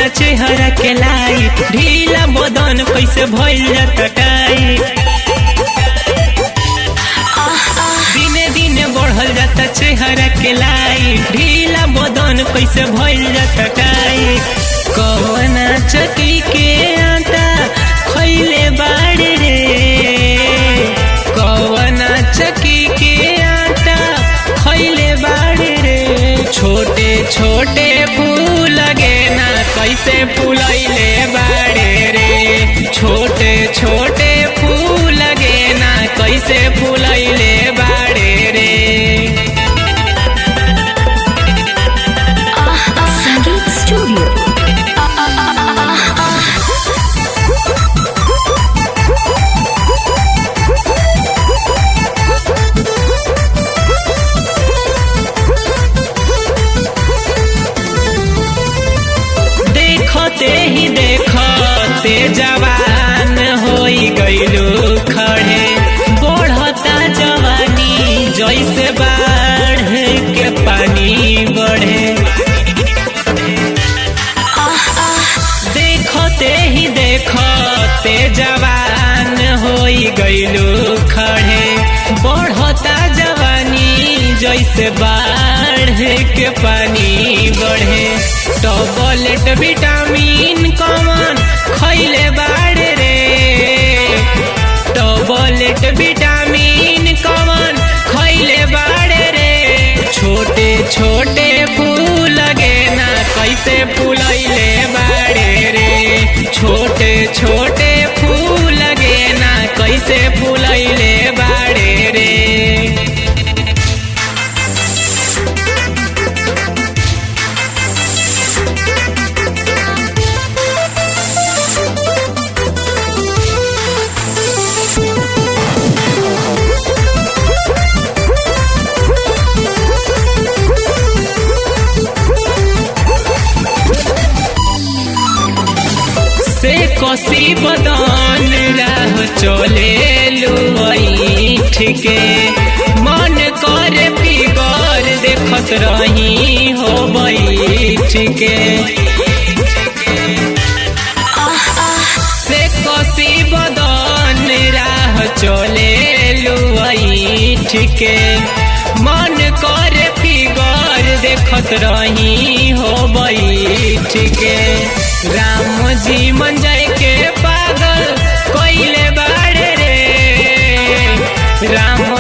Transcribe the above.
जाता चेहरा के लाई ढीला बदन कैसे भइल जाता टाई दिने दिने बढ़ल जाता चेहरा के लाई ढीला बदन कैसे भइल जाता टाई कवना चकी के आटा खैले बाड़े रे कवना चकी के आटा खैले बाड़े रे छोटे छोटे फूल लगे ना कैसे फूलैले बाड़े रे छोटे छोटे फूल लगे ना कैसे फूलैले बाड़े रे संगीत स्टूडियो देखते ही देखते जवान होई गईलू खड़े बढ़ता जवानी जैसे बाढ़ के पानी बढ़े देखते ही देखते जवान होई गईलू खड़े बढ़ता जवानी जैसे बाढ़ के पानी बढ़े टॉबलेट विटामिन कमन खैले बाड़े रे टॉबलेट विटामिन कमन खैले बाड़े रे छोटे छोटे फूल लगे ना कैसे फूलैले बाड़े रे छोटे छोटे फूल लगे ना कैसे फूलैले बाड़े रे से कसी बदन राह चले लुईठ के मन कर फिगर देखत रही हो बैठ के से कसी बदन राह चले लुईठ के मन कर फिगर देखत रही हो बैठ के राम जी मन जाए के पागल कोइले बाड़े रे राम